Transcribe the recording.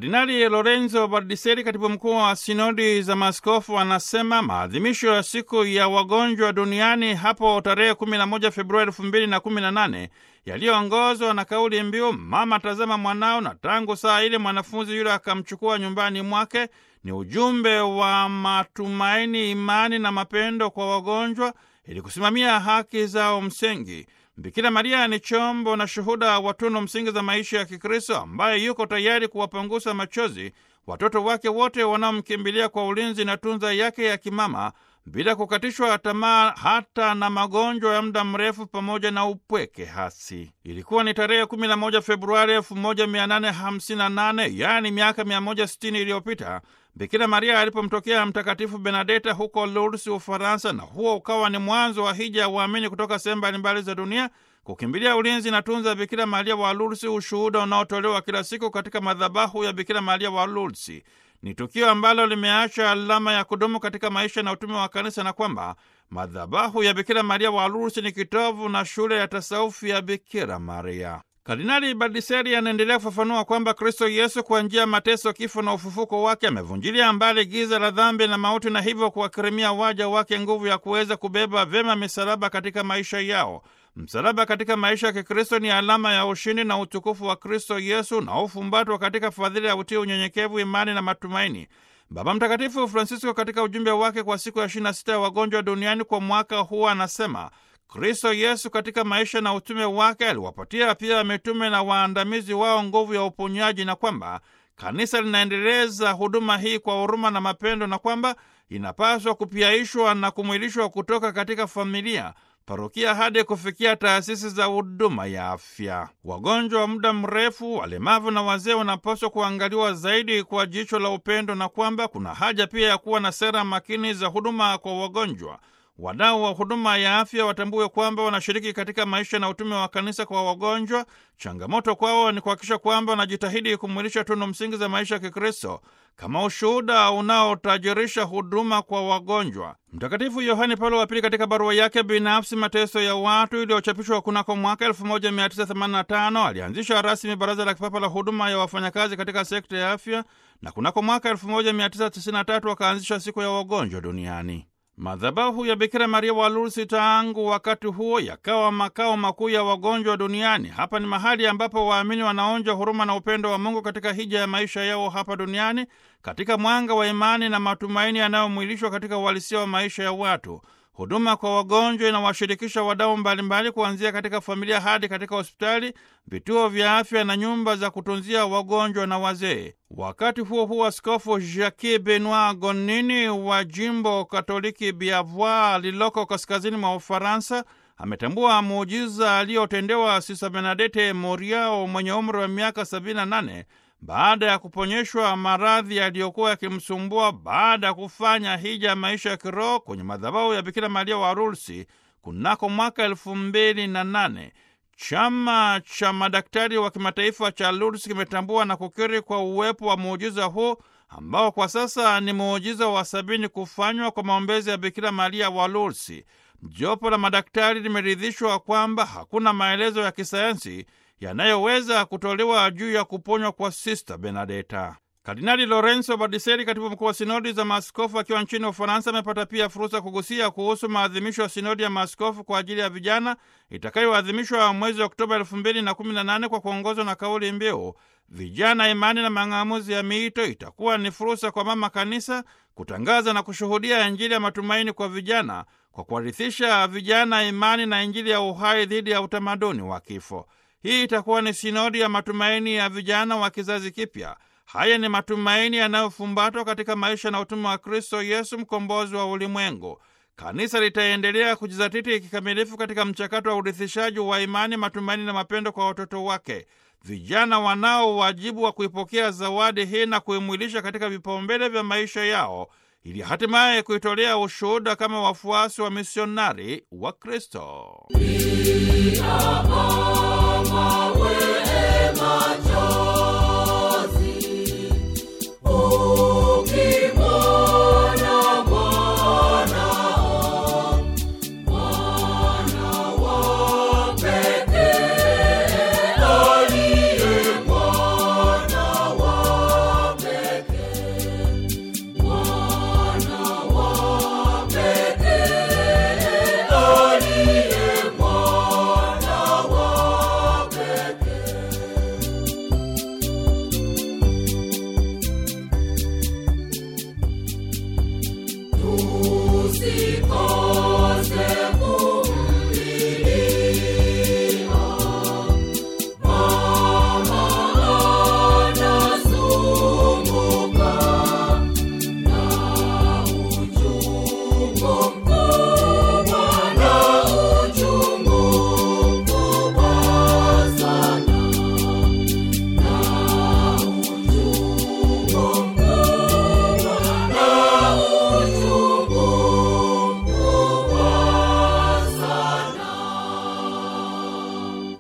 Kardinali Lorenzo Bardiseri, katibu mkuu wa sinodi za maaskofu, anasema maadhimisho ya siku ya wagonjwa duniani hapo tarehe 11 Februari 2018 yaliyoongozwa na kauli mbiu mama tazama mwanao, na tangu saa ile mwanafunzi yule akamchukua nyumbani mwake, ni ujumbe wa matumaini, imani na mapendo kwa wagonjwa ili kusimamia haki zao msingi. Bikira Maria ni chombo na shuhuda wa tunu msingi za maisha ya Kikristo, ambaye yuko tayari kuwapangusa machozi watoto wake wote wanaomkimbilia kwa ulinzi na tunza yake ya kimama, bila kukatishwa tamaa hata na magonjwa ya muda mrefu pamoja na upweke hasi. Ilikuwa ni tarehe 11 Februari 1858, yaani miaka 160 iliyopita Bikira Maria alipomtokea Mtakatifu Benadeta huko Lourdes, Ufaransa, na huo ukawa ni mwanzo wa hija ya waamini kutoka sehemu mbalimbali za dunia kukimbilia ulinzi na tunza Bikira Maria wa Lourdes, ushuhuda unaotolewa kila siku katika madhabahu ya Bikira Maria wa Lourdes. Ni tukio ambalo limeacha alama ya kudumu katika maisha na utume wa Kanisa, na kwamba madhabahu ya Bikira Maria wa Lourdes ni kitovu na shule ya tasaufi ya Bikira Maria. Kardinali Bardiseri anaendelea kufafanua kwamba Kristo Yesu kwa njia ya mateso, kifo na ufufuko wake amevunjilia mbali giza la dhambi na mauti, na hivyo kuwakirimia waja wake nguvu ya kuweza kubeba vyema misalaba katika maisha yao. Msalaba katika maisha ya Kikristo ni alama ya ushindi na utukufu wa Kristo Yesu na ufumbatwa katika fadhili ya utii, unyenyekevu, imani na matumaini. Baba Mtakatifu Francisco katika ujumbe wake kwa siku ya 26 ya wagonjwa duniani kwa mwaka huu anasema Kristo Yesu katika maisha na utume wake aliwapatia pia mitume na waandamizi wao nguvu ya uponyaji, na kwamba kanisa linaendeleza huduma hii kwa huruma na mapendo, na kwamba inapaswa kupiaishwa na kumwilishwa kutoka katika familia, parokia hadi kufikia taasisi za huduma ya afya. Wagonjwa wa muda mrefu, walemavu na wazee wanapaswa kuangaliwa zaidi kwa jicho la upendo, na kwamba kuna haja pia ya kuwa na sera makini za huduma kwa wagonjwa. Wadau wa huduma ya afya watambue kwamba wanashiriki katika maisha na utume wa kanisa kwa wagonjwa. Changamoto kwao ni kuhakikisha kwamba wanajitahidi kumwilisha tunu msingi za maisha ya Kikristo kama ushuhuda unaotajirisha huduma kwa wagonjwa. Mtakatifu Yohane Paulo wa Pili katika barua yake binafsi Mateso ya Watu iliyochapishwa kunako mwaka 1985 alianzisha rasmi Baraza la Kipapa la Huduma ya Wafanyakazi katika sekta ya afya, na kunako mwaka 1993 akaanzisha Siku ya Wagonjwa Duniani. Madhabahu ya Bikira Maria wa Lourdes tangu wakati huo yakawa makao makuu ya wagonjwa duniani. Hapa ni mahali ambapo waamini wanaonja huruma na upendo wa Mungu katika hija ya maisha yao hapa duniani, katika mwanga wa imani na matumaini yanayomwilishwa katika uhalisia wa maisha ya watu. Huduma kwa wagonjwa inawashirikisha wadau mbalimbali, kuanzia katika familia hadi katika hospitali, vituo vya afya na nyumba za kutunzia wagonjwa na wazee. Wakati huo huo, Askofu Jacques Benoit Gonini wa jimbo Katoliki Biavois lililoko kaskazini mwa Ufaransa ametambua muujiza aliyotendewa Sisa Benadete Moriao mwenye umri wa miaka 78 baada ya kuponyeshwa maradhi yaliyokuwa yakimsumbua baada ya kufanya hija ya maisha ya kiroho kwenye madhabahu ya Bikira Maria wa Lourdes kunako mwaka elfu mbili na nane. Chama cha madaktari wa kimataifa cha Lourdes kimetambua na kukiri kwa uwepo wa muujiza huu ambao kwa sasa ni muujiza wa sabini kufanywa kwa maombezi ya Bikira Maria wa Lourdes. Jopo la madaktari limeridhishwa kwamba hakuna maelezo ya kisayansi yanayoweza kutolewa juu ya kuponywa kwa Sista Benadeta. Kardinali Lorenzo Bardiseri, katibu mkuu wa sinodi za maaskofu akiwa nchini Ufaransa, amepata pia fursa kugusia kuhusu maadhimisho ya sinodi ya maaskofu kwa ajili ya vijana itakayoadhimishwa mwezi Oktoba elfu mbili na kumi na nane kwa kuongozwa na kauli mbiu vijana, imani na mang'amuzi ya miito. Itakuwa ni fursa kwa mama kanisa kutangaza na kushuhudia Injili ya matumaini kwa vijana kwa kuwarithisha vijana imani na Injili ya uhai dhidi ya utamaduni wa kifo. Hii itakuwa ni sinodi ya matumaini ya vijana wa kizazi kipya. Haya ni matumaini yanayofumbatwa katika maisha na utume wa Kristo Yesu, mkombozi wa ulimwengu. Kanisa litaendelea kujizatiti kikamilifu katika mchakato wa urithishaji wa imani, matumaini na mapendo kwa watoto wake. Vijana wanao wajibu wa kuipokea zawadi hii na kuimwilisha katika vipaumbele vya maisha yao ili hatimaye kuitolea ushuhuda kama wafuasi wa misionari wa Kristo.